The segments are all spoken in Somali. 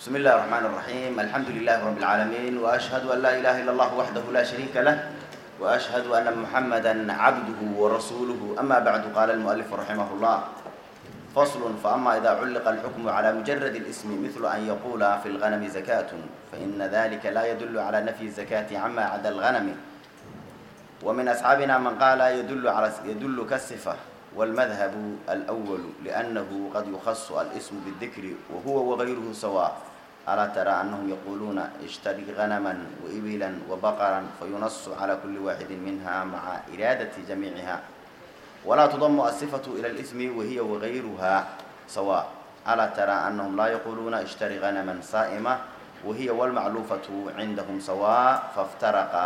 بسم الله الرحمن الرحيم الحمد لله رب العالمين وأشهد أن لا إله إلا الله وحده لا شريك له وأشهد أن محمدا عبده ورسوله أما بعد قال المؤلف رحمه الله فصل فأما إذا علق الحكم على مجرد الاسم مثل أن يقول في الغنم زكاة فإن ذلك لا يدل على نفي الزكاة عما عدا الغنم ومن أصحابنا من قال يدل على يدل كالصفة والمذهب الأول لأنه قد يخص الاسم بالذكر وهو وغيره سواء ألا ترى أنهم يقولون اشتري غنما وإبلا وبقرا فينص على كل واحد منها مع إرادة جميعها ولا تضم الصفة إلى الاسم وهي وغيرها سواء ألا ترى أنهم لا يقولون اشتري غنما صائمة وهي والمعلوفة عندهم سواء فافترقا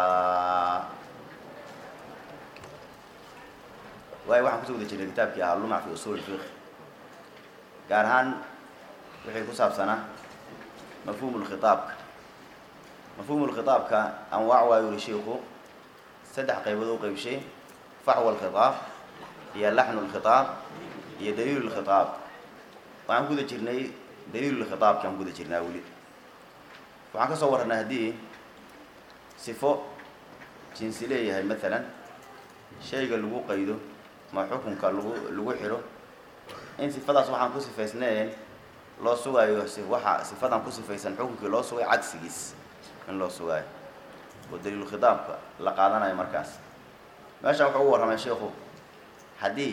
waayo waxaan kusoo guda jirnay kitaabkii ahaa lumac fi usuul fiq gaar ahaan wixii ku saabsanaa mafhuumu lkhitaabka mafhuumu lkhitaabka anwaac waa yuri shiiku saddex qaybood u qeybshay faxwa alkhitaab iyo laxnu lkhitaab iyo daliilu lkhitaab waxaan ku guda jirnay daliilu lkhitaabki aan ku guda jirnaa weli waxaan ka soo warranay haddii sifo jinsi leeyahay maalan shayga lagu qaydo ma xukunka lagu lagu xidho in sifadaas waxaan ku sifaysnayn loo sugaayo si waxa sifadan ku sifaysan xukunkii loo sugay cagsigiis in loo sugaayo oo daliilu khitaabka la qaadanayo markaas meesha wuxuu ugu warramay sheikhu haddii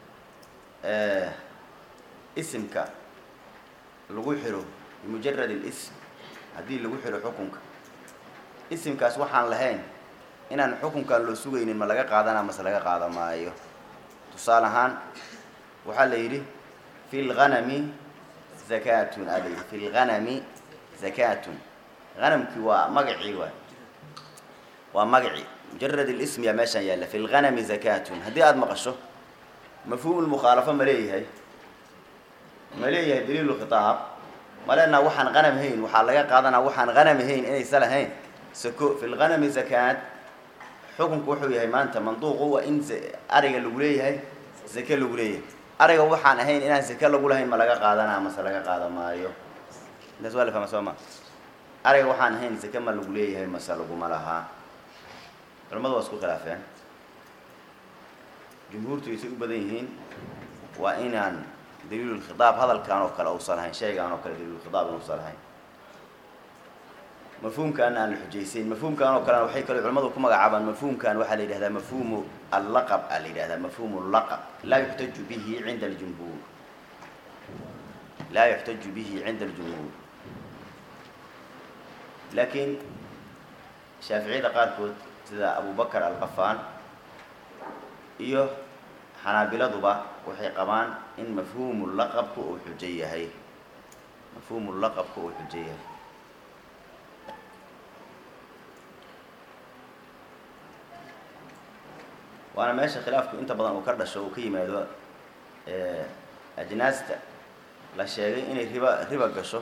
isimka lagu xidho bimujarad اlism haddii lagu xidho xukunka isimkaas waxaan lahayn inaan xukunkan loo sugaynin ma laga qaadana mase laga qaada maayo tusaale ahaan waxaa la yidhi fi lganami zakatun aa la yidhi fi lganami zakatun hanamkii waa magacii waay waa magaci mujarad اlism yaa meeshaan yaalla fi lganami zakatun haddii aada maqasho mafhuum lmukhaalafo ma leeyahay ma leeyahay daliilu khitaab ma leenaha waxaan hanam hayn waxaa laga qaadanaa waxaan hanam hayn inaysa lahayn sako fi lganami zakaat xukunku wuxuu yahay maanta manduuqu waa in ariga lagu leeyahay zake lagu leeyahay ariga waxaan ahayn inaan zake lagu lahayn ma laga qaadanaa mase laga qaada maayo intaas waa la fahma soo ma ariga waxaan ahayn zake ma lagu leeyahay mase laguma lahaa culamadu waa isku khilaafeen jumhuurtu aysay u badan yihiin waa inaan daliilulkhitaab hadalkan oo kale uusan lahayn shaygaan oo kale daliilulkhitaab inuusan lahayn mafhuumkaana aan la xujaysayn mafhuumkan oo kalena waxay kale culamadu ku magacaabaan mafhuumkan waxaa la yidhahdaa mafhuumu allaqab aa la yidhahdaa mafhuumu laqab laa yuxtaju bihi cinda aljumhuur laa yuxtaju bihi cinda aljumhuur laakiin shaaficiyada qaarkood sida abubakar alqafaan iyo xanaabiladuba waxay qabaan in mafhuumu laqabku uu xujo yahay mafhuumu laqabku uu xujo yahay waana meesha khilaafku inta badan uu ka dhasho uu ka yimaado ajnaasta la sheegay inay riba riba gasho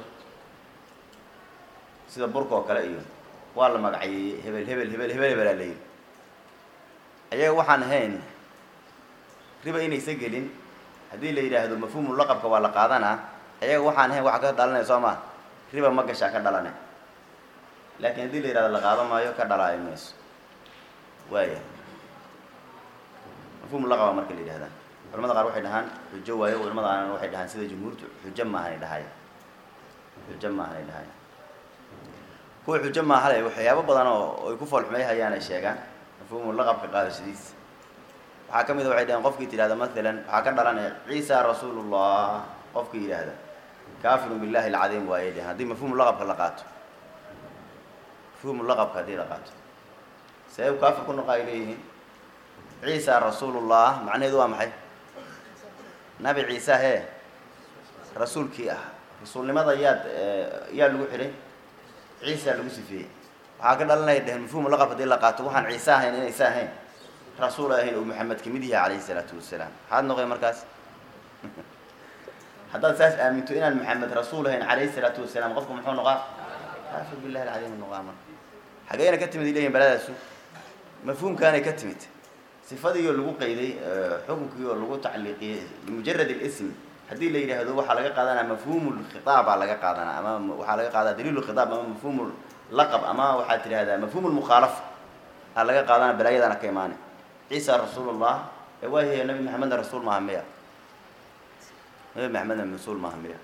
sida burka oo kale iyo waa la magacayeeyey hebel hebel hebel hebel hebelaa la yidhi ayaga waxaan ahayn riba inaysa gelin haddii la yidhaahdo mafhuumu laqabka waa la qaadanaa ayaga waxaan ahayn waxa ka dhalanaya soo maa riba ma gashaa ka dhalane laakiin haddii la yidhahdo la qaado maayo ka dhalaayo mayso waaya mafhum laqaba marka la yidhahdaa culamada qaar waxay dhahaan xujo waayo culamada qaarna waxay dhahaan sida jumhuurtu xujo maahanay dhahaya xujo maahanay dhahaya kuwa xujo maahale waxyaabo badan oo ay ku foolxumayhayaan ay sheegaan mafhuumu laqabka qaadashadiisa waxaa ka mid a waxay dhaheen qofkii tidhahda maalan waxaa ka dhalanaya ciisa rasuulullah qofkii yidhaahda kaafirun billahi alcadiim waayay dhehen haddii mafhuumu laqabka la qaato mafhuumu laqabka haddii la qaato see u kaafir ku noqa ay leeyihiin ciisa rasuulullah macnaheedu waa maxay nabi ciise hee rasuulkii ah rasuulnimada yaad yaa lagu xidhay ciisa lagu sifeeyey waxaa ka dhalanaya dhehen mafhuumu laqab hadii la qaato waxaan ciise ahayn inaysa ahayn rasuul ahayn oo maxamed kamid yahay calayhi salaatu wasalaam maxaad noqoy markaas haddaad saas aaminto inaan maxamed rasuul ahayn calayhi salaatu wasalaam qofku muxuu noqaa kaafir billahi alcadiim noqaa marka xageena ka timid ileyihin baladaasu mafhuumkaanay ka timid sifadiioo lagu qayday xukunkii oo lagu tacliiqiyey bimujarad اlism haddii la yidhaahdo waxaa laga qaadanaa mafhuumu lkhitaabaa laga qaadanaa ama waxaa laga qaadanaa daliilu khitaab ama mafhuumu laqab ama waxaad tidhahdaa mafhuumu lmukhaalafa aa laga qaadana balaayadana ka imaane ciisa rasuulullah ee waayahay nabi maxamedna rasuul maaha miya nabi maxamedna rasuul maaha miya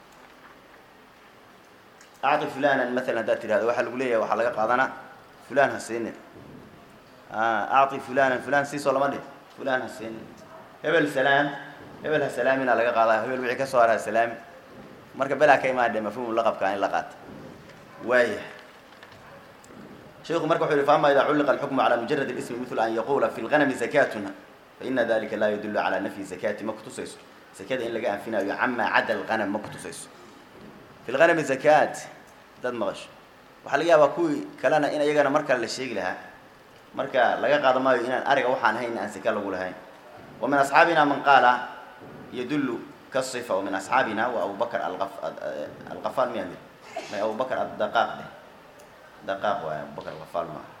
acdi fulanan maalan haddaad tidhahdo waxaa lagu leeyahay waxaa laga qaadanaa fulan ha siinin acti fulanan fulan siisoo lama dhih fulan ha siinin hebel salaam hebel ha salaamina laga qaadaa hebel wixii ka soo hara ha salaami marka belaa ka imaadhe mafhuumu laqabka in la qaata waaya sheiku marka wuxu yihi faama ida culliqa alxukmu calaa mujarad اlismi mil an yaquula fi lganami zakatuna faina dalika laa yadulu calaa nafyi zakati ma kutusayso zakada in laga anfinaayo camaa cada alganam ma kutusayso fi lganami zakat haddaad maqasho waxaa laga yaabaa kuwii kalena in iyagana mar kale la sheegi lahaa marka laga qaado maayo inaan ariga waxaan ahayn aan saka lagu lahayn wa min asxaabina man qaala yadullu kasifa wa min asxaabina wa abu bakr alqafal miya may abu bakr adaqaaq dheh daqaaq waay abu bakr alqafal maaha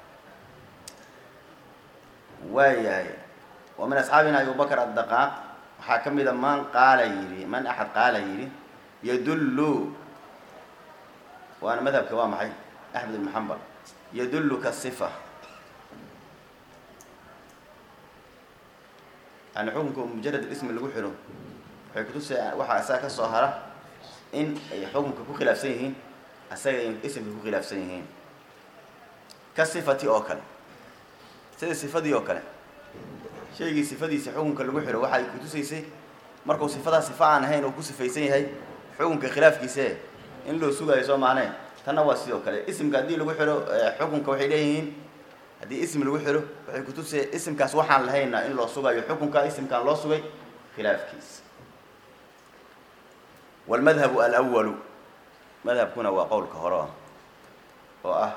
waayahay wa min asxaabina abu bakr addaqaaq waxaa ka mida man qaala yidhi man axad qaala yidhi yadullu waana madhabka waa maxay axmed ibn xambal yadullu kasifa yani xukunka mujarad ismi lagu xidho waxay kutusay waxaa isaga ka soo hara in ay xukunka ku khilaafsan yihiin asaga ay isimka ku khilaafsan yihiin ka sifati oo kale sida sifadii oo kale shaygii sifadiisa xukunka lagu xidho waxay kutusaysay markuu sifadaa sifa aan ahayn oo ku sifaysan yahay xukunka khilaafkiise in loo sugaayo soo maanee tanna waa sidoo kale isimka haddii lagu xidho xukunka waxay leeyihiin haddii ism lagu xidho waxay kutusaya isimkaas waxaan lahayna in loo sugayo xukunka isimkaan loo sugay khilaafkiisa walmadhabu alwalu madhabkuna waa qowlka hore ah oo ah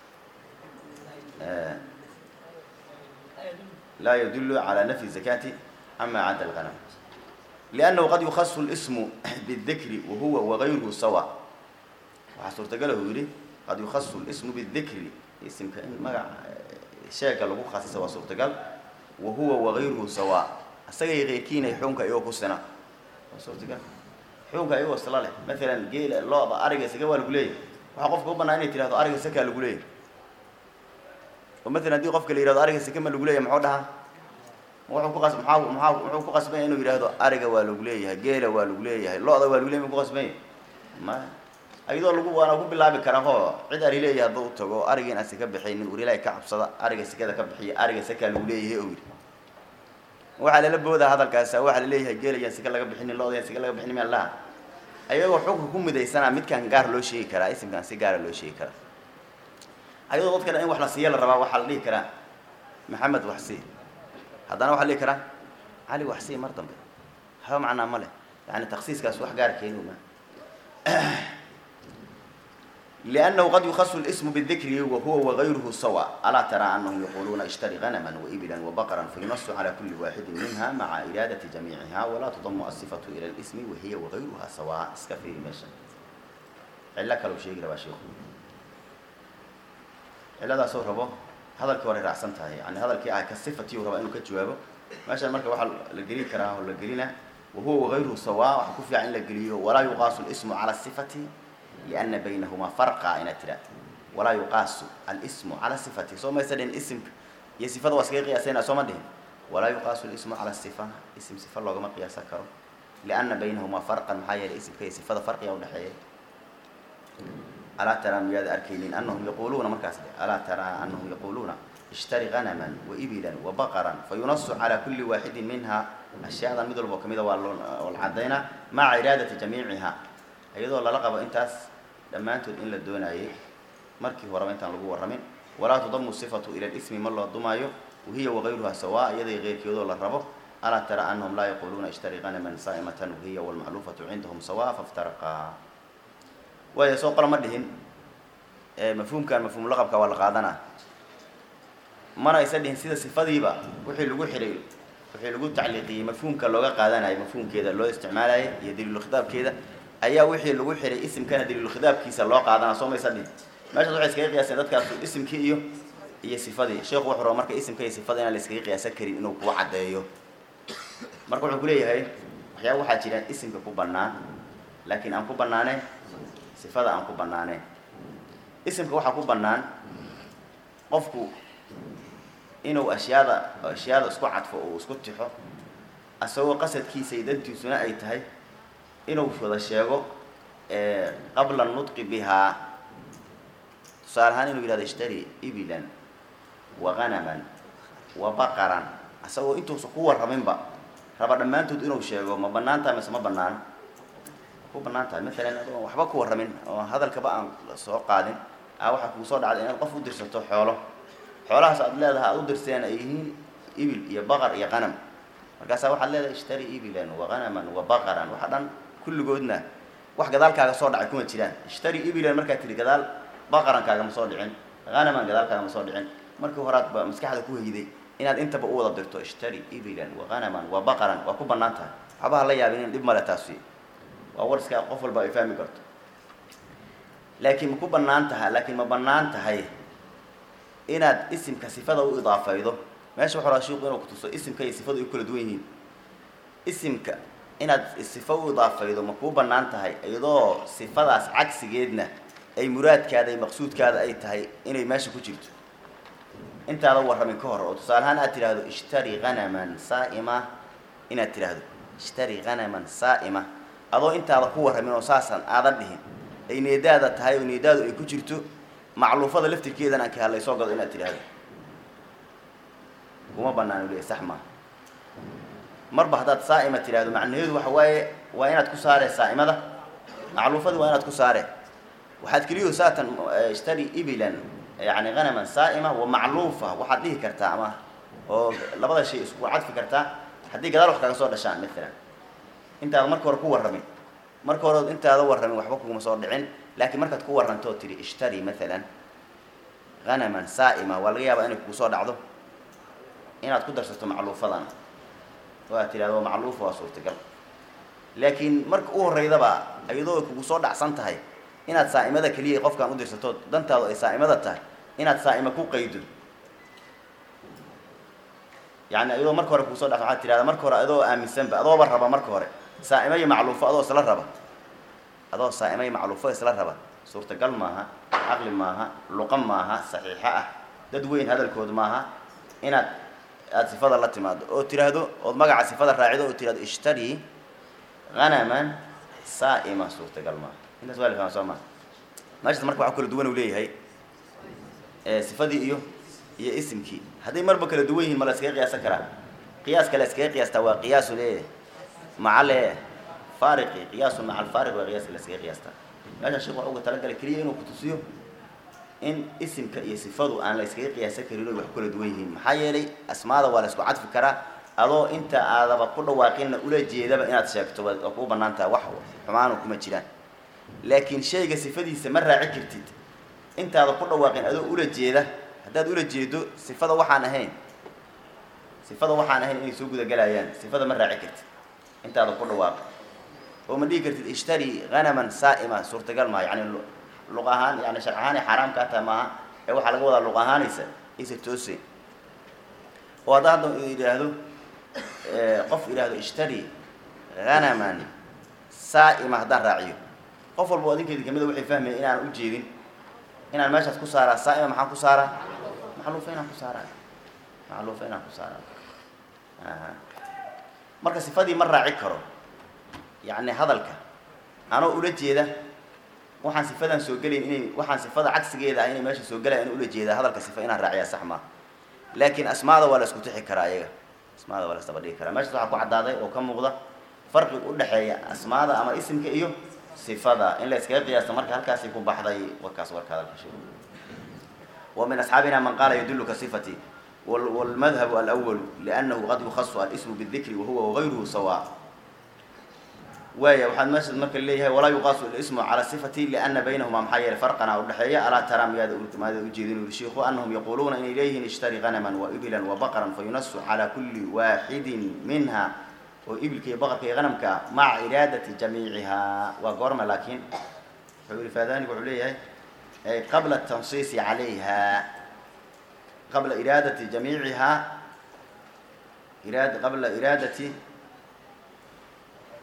laa yadullu calaa nafyi zakati cama cadda alganam liannahu qad yukhasu lismu bidikri wahuwa wagayruhu sawa waxaa suurtagala uu yidhi qad yukhasu lismu bidikri isimka in magac sheega lagu khasisa waa suurtagal wa huwa wagayruhu sawa isagay keyrkiinay xukunka iyagoo ku sina waa suurtagal xukunka iyagoo isla leh maalan geela looda ariga saka waa lagu leeyahy waxaa qofka u banaa inay tirahdo ariga sakaa lagu leeyahy oo maalan haddii qofka la yihahdo ariga saka ma lagu leeyahy muxuu dhahaa wuxuu ku qas maxaa maxaa wuxuu ku qasbanya inuu yidhahdo ariga waa lagu leeyahay geela waa lagu leeyahay lo-da waa lagu leeyahy mu ku qasbanya ma ayadoo lagu waana ku bilaabi karaa hoo cid ari leeyahay hadduu tago ariga in aan saka bixaynin ur ilaahay ka cabsada ariga sekada ka bixiya ariga sakaa lagu leeyahay oo yidhi waxaa lala boodaa hadalkaasa waxaa laleeyahay geelayaan saka laga bixinin lo-dayaan saka laga bixinin mian laha ayagoo xukunka ku midaysanaa midkaan gaar loo sheegi karaa isimkaan si gaara loo sheegi karaa ayadoo dadkana in wax la siiya la rabaa waxaa la dhihi karaa maxamed wax sii haddana waxaa la dhihi karaa cali wax sii mar dambe haba macnaa ma leh yani taksiiskaas wax gaar keeni ma لأنه قد يخص الاسم بالذكر وهو وغيره سواء ألا ترى أنهم يقولون اشتري غنما وإبلا وبقرا فينص على كل واحد منها مع إرادة جميعها ولا تضم الصفة إلى الاسم وهي وغيرها سواء اسكفي ماشا علك لو شيء ربا شيخ إلا ذا صور ربو هذا الكوري رأسن تاهي يعني هذا الكي آه كالصفة وربا إنه كجوابه ماشا المركة واحد لقري كراه لقرينا وهو وغيره سواء وحكوفي عن لقريه ولا يقاس الاسم على الصفة لأن بينهما فرقا إن ترى ولا يقاس الاسم على صفته سو ما يسدين اسم يا صفة واسقي قياسين سو ما ولا يقاس الاسم على الصفة اسم صفة لو ما قياس كرو لأن بينهما فرقا محايا الاسم كي صفة فرق أو نحيا ألا ترى مياد أركينين أنهم يقولون مركز ألا ترى أنهم يقولون اشتري غنما وإبلا وبقرا فينص على كل واحد منها أشياء مثل بوكميدا والعدينا مع إرادة جميعها iyadoo lala qabo intaas dhammaantood in la doonayay markii horeba intaan lagu warramin walaa tudamu sifatu ila lismi ma loo dumaayo wahiya wagayruha sawaa iyaday keyrkeedoo la rabo alaa tara anahum laa yaquuluuna ishtari ganaman saa'imatan wahiya walmacluufatu cindahum sawaa faftaraqaa waaya soo qola ma dhihin mafhuumkan mafhuum laqabka waa la qaadanaa mana aysa dhihin sida sifadiiba wixii lagu xihay wixii lagu tacliiqiyey mafhuumka looga qaadanayo mafhuumkeeda loo isticmaalayay iyo daliilu khitaabkeeda ayaa wixii lagu xihay isimkana daliilu khidaabkiisa loo qaadanaa soo maysa dhihin meeshaas waxay iskaga qiyaaseen dadkaas isimkii iyo iyo sifadii sheekhu wuxuu raba marka isimka iyo sifada inaan la iskaga qiyaasan karin inuu kuwa caddeeyo marka wuxuu kuleeyahay waxyaaba waxaa jiraan isimka ku bannaan laakiin aan ku bannaaneen sifada aan ku bannaaneen isimka waxaa ku bannaan qofku inuu ashyaada ashyaada isku cadfo oo isku tixo asagoo qasadkiisa iyo dantiisuna ay tahay inuu wada sheego qabla nutqi bihaa tusaale ahaan inuu yihahdo ishtari ibilan wa ganaman wa baqaran asagoo intuusa ku warraminba raba dhammaantood inuu sheego ma bannaan tahay mase ma bannaano ku bannaan tahay maalan adoon waxba ku warramin oo hadalkaba aan soo qaadin a waxaa kugu soo dhacday inaad qof u dirsato xoolo xoolahaas aad leedahay aad u dirsadeen ay yihiin ibil iyo baqar iyo qanam markaasaa waxaad leedahay ishtari ibilan wa ganaman wa baqaran waxa dhan kulligoodna wax gadaalkaaga soo dhacay kuma jiraan ishtari ibilan markaad tihi gadaal baqarankaaga ma soo dhicin hanaman gadaalkaaga ma soo dhicin markii horaad ba maskaxda ku hayday inaad intaba u wada dirto ishtari ibilan wa ganaman wa baqaran waa ku bannaan tahay waxba ha la yaabin in dhib male taasi waa war iska qof walba ay fahmi karto laakiin ma ku bannaan tahay laakiin ma bannaan tahay inaad isimka sifada u idaafaydo meesha waxu raa shiiku inuu kutuso isimka iyo sifadu ay kala duwan yihiin isimka inaad sifo u idaafaydo ma kuu bannaan tahay iyadoo sifadaas cagsigeedna ay muraadkaada iyo maqsuudkaada ay tahay inay meesha ku jirto intaada warramin ka hor oo tusaale ahaan aad tidhaahdo ishtari hanaman saa'ima inaad tidhaahdo ishtari hanaman saa'ima adoo intaada ku warramin oo saasaan aadan dhihin ay needaada tahay oo needaadu ay ku jirto macluufada laftirkeedan aan ka hadlay soo gado inaad tidhaahdo kuma bannaan u leeyahy sax maa marba haddaad saa'ima tidhaahdo macnaheedu waxa waaye waa inaad ku saaree saa'imada macluufadii waa inaad ku saaree waxaad keliyo saatan ishtari ibilan yani hanaman saa'ima wa macluufa waxaad dhihi kartaa ama oo labada shay isku cadfi kartaa haddii gadaal wax kaga soo dhashaan maalan intaada marka hore ku warramin marka hore intaada warramin waxba kuguma soo dhicin laakiin markaad ku warrantoo tidhi ishtari maalan hanaman saa'ima waa laga yaabaa inay kugu soo dhacdo inaad ku darsato macluufadan oo aad tidhahdo macluufa waa suurtagal laakiin marka u horreydaba iyadoo ay kugu soo dhacsan tahay inaad saa'imada keliya qofkaan u dirsato dantaadu ay saa'imada tahay inaad saa'ima ku qaydo yani iyadoo marka hore kugu soo dhacsan waxaad tidhahdaa marka hore adoo aaminsanba adooba raba marka hore saa'ima iyo macluufo adoo isla raba adoo saa'ima iyo macluufo isla raba suurtagal maaha caqli maaha luqa maaha saxiixo ah dad weyn hadalkood maaha inaad aada sifada la timaado oo tiraahdo ood magaca sifada raacido oo tirahdo ishtari hanaman saa'ima suurtagal maaha intaas waa la fahma soo maa meeshas marka waxa kala duwan uu leeyahay sifadii iyo iyo isimkii hadday marba kala duwan yihiin ma la iskaga qiyaasan karaa qiyaaska la iskaga qiyaastaa waa qiyaasu le maca le faariqi qiyaasun maca alfaariq waa qiyaaska la iskaga qiyaastaa meesha sheekh waxa uga talagalay keliya inuu kutusiyo in isimka iyo sifadu aan la iskaga qiyaasan karin oy wax ku kala duwan yihiin maxaa yeelay asmaada waa la isku cadfi karaa adoo inta aadaba ku dhawaaqinna ula jeedaba inaad sheegto waa kuu bannaan taha wax xumaanu kuma jiraan laakiin shayga sifadiisa ma raaci kartid intaada ku dhawaaqin adoo ula jeeda haddaad ula jeedo sifada waxaan ahayn sifada waxaan ahayn inay soo gudagelayaan sifada ma raaci kartid intaada ku dhawaaqi oo ma dhihi kartid ishtari hanaman saa'ima suurtagal maaha yani luq ahaan yani sharc ahaan ay xaaraam kaa tahay maaha ee waxaa laga wadaa luq ahaanaysa isa toose oo haddaa hadda idhaahdo qof idhaahdo ishtari hanaman saa'ima haddaan raaciyo qof walba o adinkeedi kamida waxay fahmaya inaan u jeedin inaan meeshaas ku saaraa saa'ima maxaan ku saaraa macluufa inaan ku saaraa macluufa inaan ku saaraa marka sifadii ma raaci karo yacni hadalka anoo ula jeeda waxaan sifadan soo gelayn inay waxaan sifada cagsigeeda ah inay meesha soo gelayan ula jeeda hadalka sifa inaan raaciyaa sax maa laakiin asmaada waa la isku tixi karaa iyaga asmaada waa la isdaba dhigi karaa meeshas waxaa ku caddaaday oo ka muuqda farqiga u dhexeeya asmaada ama isimka iyo sifada in la iskaga qiyaasta marka halkaasay ku baxday warkaas warka hadalka sheeg wa min asxaabina man qaala yadulluka sifati wاlmadhabu alأwal liأnnahu qad yukhasu alismu bالdikri wahuwa wagayruhu sawa waaya waxaad meesha marka leeyahay walaa yuqaasu ismu cala sifati liana baynahuma maxaa yeelay farqana udhexeeya alaa taraa miyaada maada ujeedin uri shiiku anahum yaquuluuna inay leeyihiin ishtari hanaman wa ibilan wa baqran fayunasu calaa kulli waaxidin minha oo ibilka iyo baqarka iyo hanamka maca iraadati jamiicihaa waa goorma laakiin wuxuu yihi faadanigu wuxuu leeyahay qabla tansiisi calayha qabla iraadati jamiicihaa iraad qabla iraadati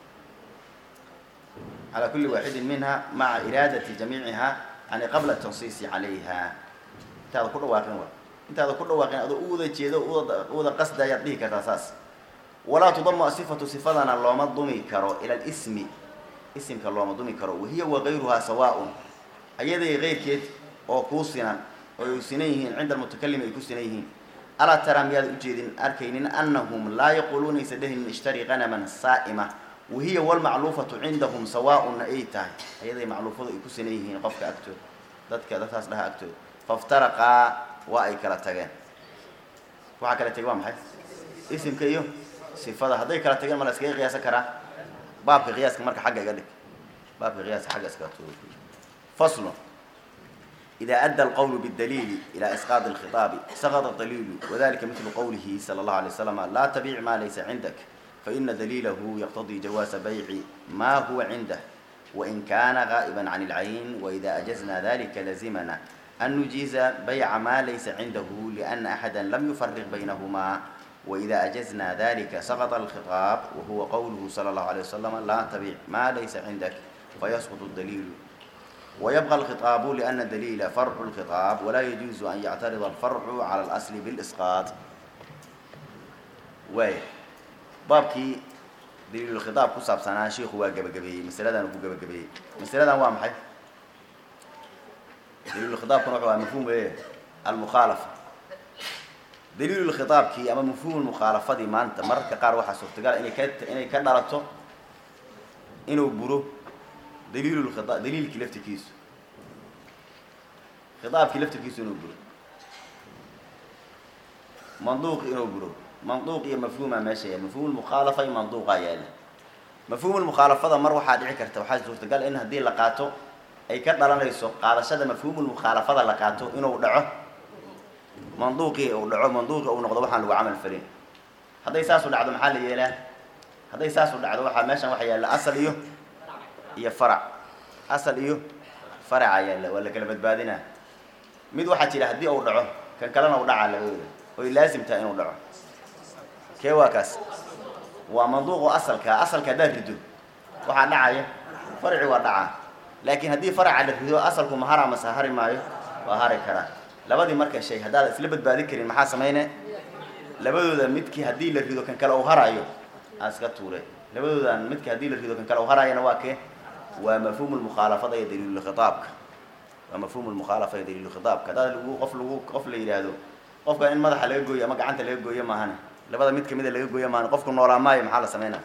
calى kuli waaxidin minha maca iraadati jamiiciha yani qabla tansiisi calayha intaada ku dhawaaqin wa intaada ku dhawaaqin adoo u wada jeedo u wada qasda ayaad dhihi kartaa saas walaa tudamu asifatu sifadana looma dumi karo ila lismi isimka looma dumi karo wahiya wagayruhaa sawaaun ayaday keyrkeed oo kuu sinan oo ay sinan yihiin cinda almutakalimi ay ku sinan yihiin alaa taraa miyaad ujeedin arkaynin anahum laa yaquuluuna aysa dhehin ishtari qanaman saa'ima wahiya walmacluufatu cindahum sawaaunna ay tahay ayaday macluufadu ay ku sinan yihiin qofka agtooda dadka dadkaas dhaha agtooda faftaraqaa waa ay kala tageen waxaa kala tegey waa maxay isimka iyo sifada hadday kala tageen ma la iskaga qiyaasan karaa baabka qiyaaska marka xagga iga dhig baabka qiyaaska xagga iskaga tuuro faslo إذا أدى القول بالدليل إلى إسقاط الخطاب سقط الدليل وذلك مثل قوله صلى الله عليه وسلم لا تبيع ما ليس عندك فإن دليله يقتضي جواز بيع ما هو عنده وإن كان غائبا عن العين وإذا أجزنا ذلك لزمنا أن نجيز بيع ما ليس عنده لأن أحدا لم يفرق بينهما وإذا أجزنا ذلك سقط الخطاب وهو قوله صلى الله عليه وسلم لا تبيع ما ليس عندك فيسقط الدليل ويبقى الخطاب لأن الدليل فرع الخطاب ولا يجوز أن يعترض الفرع على الأصل بالإسقاط واي بابكي دليل الخطاب كصاب سنة شيخ هو جب جبي مسألة أنا هو جب جبي مسألة هو محي دليل الخطاب كنوع هو مفهوم إيه المخالفة دليل الخطاب كي أما مفهوم المخالفة دي ما أنت مرة كقار واحد صرت قال إني كت إني كدرته إنه برو دليل الخطاب دليل كلفت كيس خطاب كلفت كيس إنه برو منطوق إنه برو منطوق يا مفهوم ماشي مفهوم المخالفة منطوق يالا مفهوم المخالفة ده مرة واحد عكرت وحاجة صرت قال إن هدي لقاته أي كذا لا يسوق قال شذا مفهوم المخالفة ده لقاته إنه دعه منطوقي أو دعه منطوقي أو نقض وحنا لو عمل فرين هذا يساس ولا عدم حال يلا هذا يساس ولا عدم واحد ماشي واحد يلا أصل إيه iyo farac asal iyo farac ayaa la waa la kala badbaadinaa mid waxaa jira haddii uu dhaco kan kalena u dhacaa labadooda oy laasim tahay inuu dhaco kee waa kaas waa manduuqu asalka asalka haddaad rido waxaa dhacaya faraci waa dhacaa laakiin haddii faraca la rido asalku ma hara mase hari maayo waa hari karaa labadii marka shay haddaad isla badbaadin karin maxaa samayne labadooda midkii haddii la rido kan kale uu harayo aan iska tuure labadoodan midka haddii la rido kan kale uu harayana waa kee waa mafhuum lmukhaalafada iyo daliilu khitaabka waa mafhuum lmukhaalafa iyo daliilu khitaabka haddaad lagu qof lagu qof la yidhaahdo qofka in madaxa laga gooyo ama gacanta laga gooyo maahane labada mid kamida laga gooyo maahane qofku noolaa maayo maxaa la sameynaa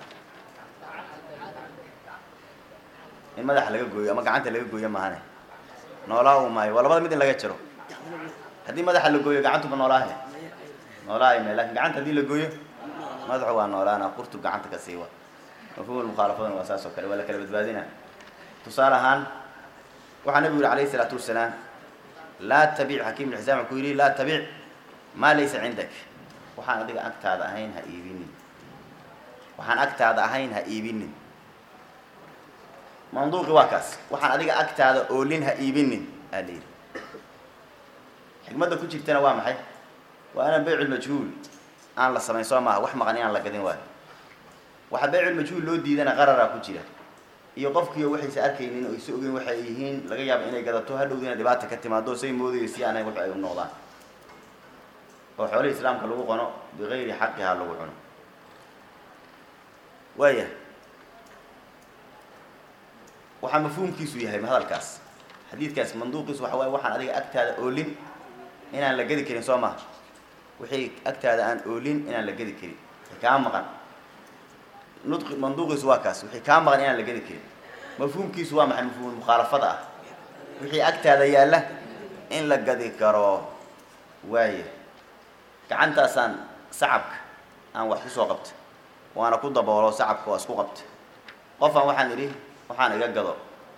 in madaxa laga gooyo ama gacanta laga gooyo maahane noolaa u maayo waa labada mid in laga jaro haddii madaxa la gooyo gacantuba noolaahe noolaahay me lakin gacanta haddii la gooyo madaxu waa noolaana qurtu gacanta ka siiwa mafhuum lmukhaalafadana waa saas oo kale waa la kala badbaadina tusaale ahaan waxaa nabigu yihi alayhi isalaatu wasalaam laa tabic xakiim ibn xisaam wuxuu ku yidhi laa tabic maa laysa cindak waxaan adiga agtaada ahayn ha iibinin waxaan agtaada ahayn ha iibinin manduuqi waa kaas waxaan adiga agtaada oolin ha iibinin aa la yidhi xikmadda ku jirtana waa maxay waa inaan beyculmajhuul aan la samayn soo maaha wax maqan inaan la gadin waayo waxaa beyculmajhuul loo diidana qararaa ku jira iyo qofkiiyo waxaysa arkaynin oo isa ogeyn waxay yihiin laga yaabo inay gadato hadhowdiina dhibaata ka timaado say moodayo si aanay wax ay u noqdaan oo xoolihii islaamka lagu qono bigayri xaqihaa lagu cuno waaya waxaa mafhuumkiisu yahay hadalkaas xadiidkaas manduuqiisu waxa waaye waxaan adiga agtaada oolin inaan la gedi karin soo maha wixii agtaada aan oolin inaan la gedi karin wixii kaa maqan nudqi manduuqiisu waa kaas wixii kaa maqan inaan la gedi karin mafhuumkiisu waa maxay mafhuumul mukhaalafada ah wixii agtaada yaalla in la gadi karo waaya gacantaasaan sacabka aan wax kusoo qabta waana ku daboolo sacabka waa isku qabta qofaan waxaan idhi waxaan iga gado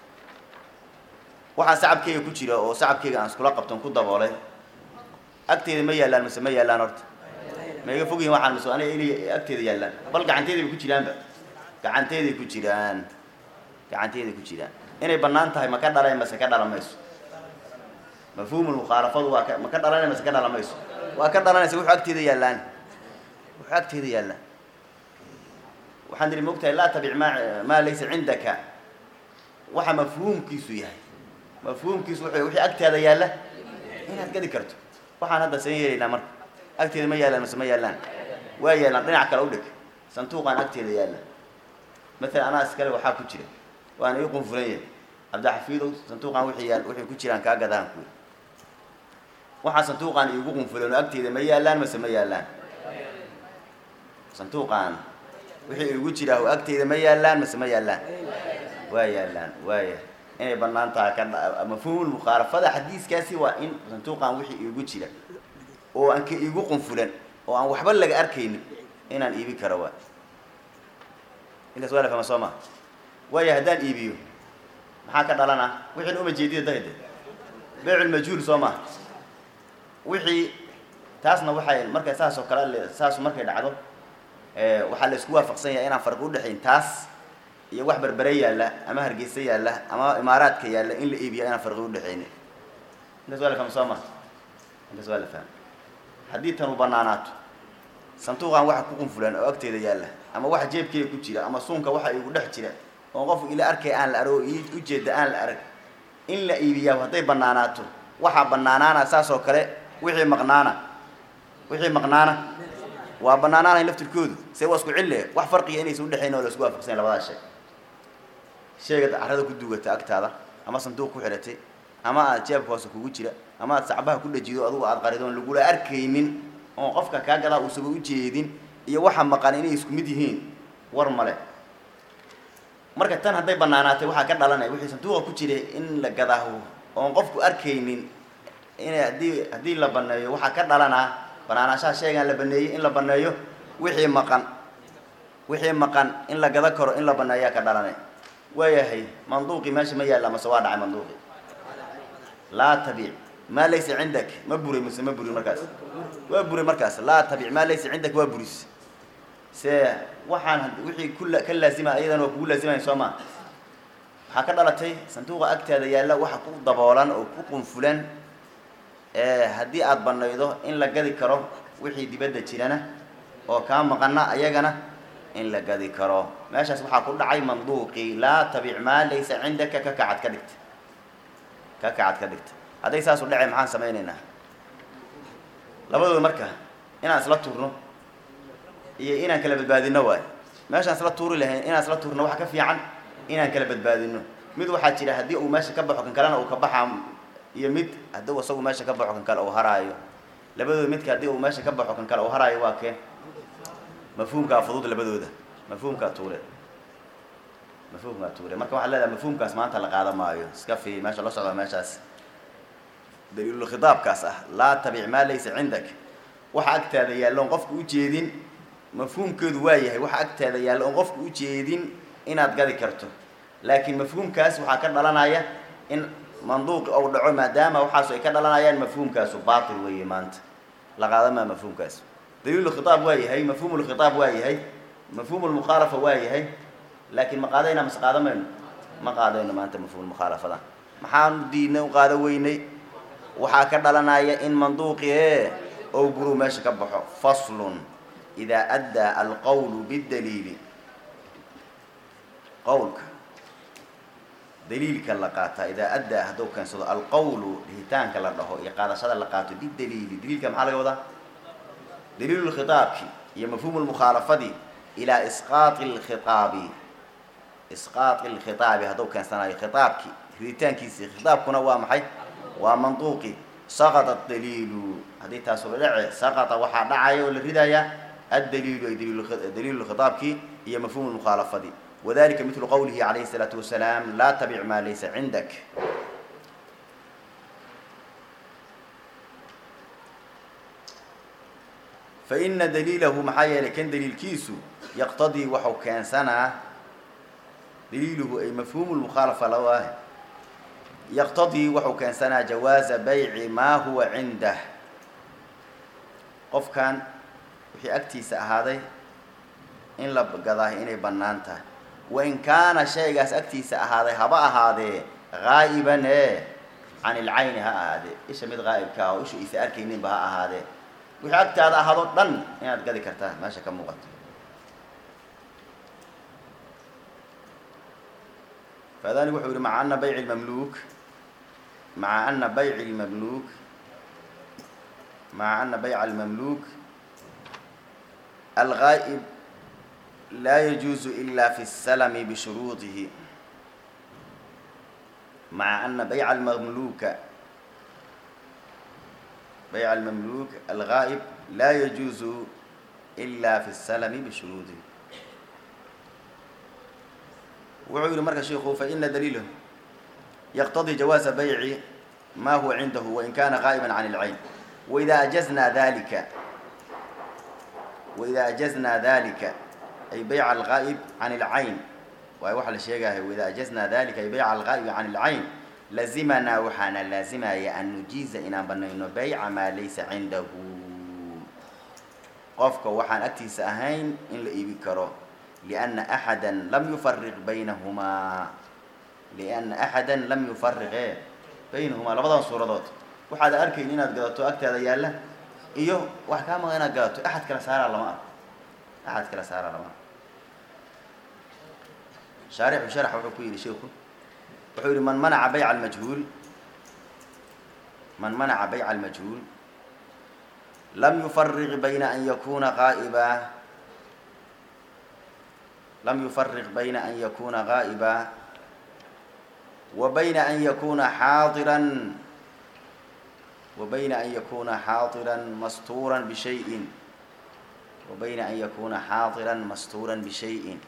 waxaan sacabkeyga ku jira oo sacabkeyga aan iskula qabton ku daboolay agteeda ma yaallaan mise ma yaallaan horta ma iga fogyihin waxaan mise aniga inay agteeda yaallaan bal gacanteeday ku jiraanba gacanteeday ku jiraan gacanteeday ku jiraan inay bannaan tahay ma ka dhalay mase ka dhala mayso mafhuumul mukhaalafadu waa ka ma ka dhalanay mase ka dhala mayso waa ka dhalanaysa wuxuu agteeda yaallaan wuxuu agteeda yaallaan waxaan idhi mogtahay laa tabic maa maa laysa cindaka waxa mafhuumkiisu yahay mafhuumkiisu wuxuu wixii agtaada yaalla inaad gadi karto waxaan hadda seen yeelaynaa marka agteeda ma yaallaan mase ma yaallaan waa yaallaan dhinac kale u dhig sanduuqaan agteeda yaalla maalan anaa iskale waxaa ku jira waana ii qunfulan yahay cabdixafiidow sanduuqaan wixii yaal wixii ku jiraan kaa gadaan kuwi waxaa sanduuqaan iigu qunfulan oo agteeda ma yaallaan mase ma yaallaan sanduuqaan wixii igu jiraa oo agteeda ma yaallaan mase ma yaallaan waa yaallaan waaya inay banaan tahay ka mafhuumul mukhaalafada xadiiskaasi waa in sanduuqaan wixii iigu jira oo aan ka iigu qunfulan oo aan waxba laga arkaynin inaan iibi karo waa intaas waa la fahma soo ma waaya haddaan iibiyo maxaa ka dhalana wixiina uma jeedida dahde beyculmajhuul soo ma wixii taasna waxay markay saas oo kale saas markay dhacdo waxaa la isku waafaqsan yahay inaan farqi udhexayn taas iyo wax berbere yaalla ama hargeysa yaalla ama imaaraadka yaalla in la iibiya inaan farqi udhexaynin intaas waa la fahma soo ma intaas waa la fahma haddii tan u banaanaato sanduuqan waxa ku qunfulan oo agteeda yaalla ama waxa jeebkeeda ku jira ama suunka waxa igu dhex jira oo qofku ila arkay aan la arag oo ujeeda aan la arag in la iibiyaa hadday banaanaato waxaa banaanaana saas oo kale wixii maqnaana wixii maqnaana waa banaanaanay laftirkoodu see waa isku cille wax farqiga inaysa udhexayn oo la isku waafaqsanya labadaa shay sheegad carrada ku duugata agtaada ama sanduuq ku xidhatay ama aad jeebka hoose kugu jira ama aad sacbaha ku dhajido adugu aad qaridoon lagula arkaynin oon qofka kaa gadaa uusaba ujeedin iyo waxa maqan inay isku mid yihiin war male marka tan hadday banaanaatay waxaa ka dhalanaya wixii sanduuqa ku jiray in la gadaaho oon qofku arkaynin inay haddii haddii la baneeyo waxaa ka dhalanaa banaanaashaha sheegaan la baneeyey in la baneeyo wixii maqan wixii maqan in la gada karo in la baneeyaa ka dhalanay waayahay manduuqi meesha ma yaalla mase waa dhacay manduuqi laa tabiic maa laysa cindak ma buray mise ma burin markaas waa buray markaas laa tabic maa laysa cindak waa buris se waxaan wixii kula ka laazima ayadan waa kugu laazimayn soo maa waxaa ka dhalatay sanduuqa agtaada yaalla waxa ku daboolan oo ku qunfulan haddii aada banaydo in la gadi karo wixii dibadda jirana oo kaa maqana ayagana in la gadi karo meeshaas waxaa ku dhacay manduuqii laa tabic maa laysa cindaka ka kacad ka dhigta ka kacad ka dhigta hadday saasu dhacay maxaan samaynaynaa labadooda marka inaan isla tuurno iyo inaan kala badbaadino waayo meeshaan isla tuuri lahayn inaan isla tuurno waxa ka fiican inaan kala badbaadino mid waxaa jira haddii uu meesha ka baxo kan kalena uu ka baxaa iyo mid haddii isagu meesha ka baxo kan kale uu haraayo labadooda midka haddii uu meesha ka baxo kan kale uu haraayo waa kee mafhuumkaa fudud labadooda mafhuumkaa tuure mafhuumkaa tuure marka waxaa leedahay mafhuumkaas maanta la qaada maayo iska fi meesha la socda meeshaas daliilul khitaabkaas ah laa tabic maa laysa cindak waxa agtaada yaalla oon qofka ujeedin mafhuumkeedu waa yahay waxa agtaada yaalla oon qofka ujeedin inaad gadi karto laakiin mafhuumkaas waxaa ka dhalanaya in manduuqi ou dhaco maadaama waxaasu ay ka dhalanayaan mafhuumkaasu baatil weeye maanta la qaadamaa mafhuumkaas daliilu khitaab waa yahay mafhuumul khitaab waa yahay mafhuumul mukhaalafa waa yahay laakiin ma qaadayna mase qaada mayno ma qaadayno maanta mafhuumul mukhaalafada maxaanu diidnay u qaada weynay waxaa ka dhalanaya in manduuqi e ou buru meesha ka baxo faslun idaa addaa alqowlu bidaliili qowlka daliilka la qaataa idaa addaa hadduu keensado alqowlu dhihitaanka la dhaho iyo qaadashada la qaato bidaliili daliilka maxaa laga wadaa daliilu lkhitaabki iyo mafhuumu lmukhaalafadi ilaa isqaati lkhitaabi isqaati lkhitaabi hadduu keensanayo khitaabki riditaankiisi khitaabkuna waa maxay waa manduuqi saqata daliilu haddii taasu la dhace saqata waxaa dhacaya oo la ridayaa addaliilu ay daliilu khitaabki iyo mafhuumu lmukhaalafadi wadalika midlu qowlihi calayhi الsalaatu wasalaam laa tabic maa laysa cindak faina daliilahu maxaa yeelay kan daliilkiisu yaqtadii waxau keensanaa daliiluhu ay mafhuumu lmukhaalafa lawaah yaqtadii waxau keensanaa jawaaza bayci maa huwa cindah qofkan wixii agtiisa ahaaday in la gadaa inay bannaan tahay wain kaana shaygaas agtiisa ahaaday haba ahaadee haa'iban ee can ilcayni ha ahaadee isha mid haa'ibka ah oo isha isa arkayninba ha ahaadee wixii agtaada ahaado dhan inaad gadi kartaa meesha ka muuqato faadani wuxuu yihi maca ana bayci lmamluuk maca ana bayci lmamluuk maca ana bayca almamluuk algaa'ib laa yajuuzu ila fi الsalami bishuruuطihi maca ana bayca almamluuka bayca almamluuk algaa'ib laa yajuuzu ila fi الsalami bishuruuطihi wuxuu yihi marka shiku faina daliilah yaqtadii jawaaza bayci ma huwa cindahu wain kana gaa'iba can اlcayn waida ajaznaa dalika waida ajaznaa dalika ay bayca algaa'ib can اlcayn waay waxa la sheegaya waida ajaznaa dalika ay bayca algaa'ibi can اlcayn lazimanaa waxaana laazimaya an nujiiza inaan banayno bayca maa laysa cindahu qofka waxaan agtiisa ahayn in la iibi karo lianna axada lam yufariq baynahumaa lianna axada lam yufariqe baynahumaa labadan suuradood waxaad arkayn inaad gadato agtaada yaalla iyo wax kaa maqan inaad gadato axad kala saaraa lama arko axad kala saaraa lama arko shaarixu sharax wuxuu ku yidhi sheikhu wuxuu yihi man manaca bayca almajhuul man manaca bayca almajhuul lam yufariq bayna an yakuna qaa'iba lam yufariq bayna an yakuna gaa'iba wa bayna an yakuna xaadiran wa bayna an yakuna xaadiran mastuuran bishayin wa bayna an yakuna xaadiran mastuuran bishayin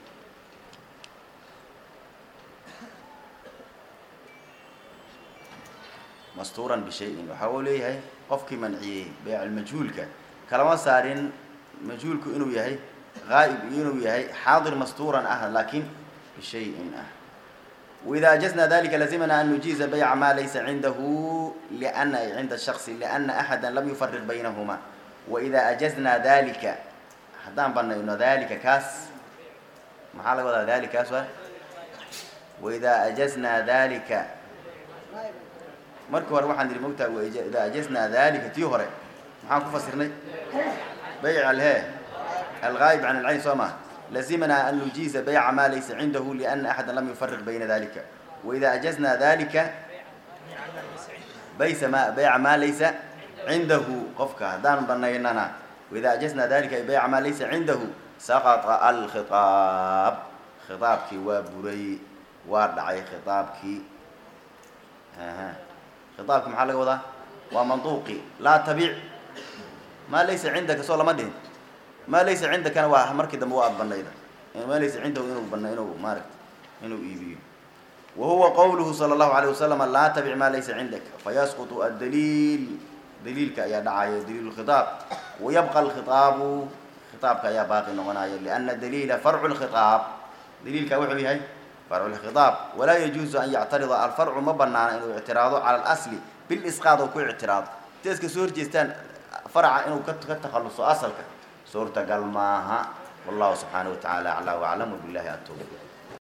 mastuuran bishayin waxa uu leeyahay qofkii manciyey baycalmajhuulka kalama saarin majhuulku inuu yahay gaa'ib iyo inuu yahay xaadir mastuuran ah laakiin bishayin ah waida ajazna dalika lazimana an nujiiza bayca maa laysa cindahu liana ay cinda shaksi liana axada lam yufariq baynahuma waida ajazna dalika haddaan banayno dalika kaas maxaa laga wadaa dalika kaas waa waida ajazna dalika markii hore waxaan idhi mogtaa ida ajazna dalika tii hore maxaan ku fasirnay bayc alhe algaayib can alcayn soo maa lazimna an nujiiza bayca maa laysa cindahu liana axada lam yufariq bayna dalika waida ajazna dalika baysa ma bayca maa laysa cindahu qofka haddaan banaynana waida ajazna dalika ay bayca maa laysa cindahu saqطa alkhiaab khiaabkii waa buray waa dhacay khiaabkii khiaabki maxaa laga wadaa waa manduuqi laa tabic maa laysa cindaka soo lama dhihin maa laysa cindakana waa markii dambe waa ad banayda maa laysa cindahu inuu bana inuu maaragta inuu iibiyo wa huwa qawluhu sala allahu alayh wasalam laa tabic maa laysa cindaka fayasqutu addaliil daliilka ayaa dhacaya daliilu khiaab wayabqa alkhiaabu khiaabka ayaa baaqi noqonaya liana daliila farcu lkhiaab daliilka wuxuu yahay farcu lkhiaab walaa yajuuzu an yactarida alfarcu ma banaana inuu ictiraado cala alasli bilisqaad oo ku ictiraado intay iska soo horjeestaan farca inuu ka ka takhaluso asalka suurtagal maaha wallahu subxaanaه wa taعala aclى waclam wbilahi atowfiq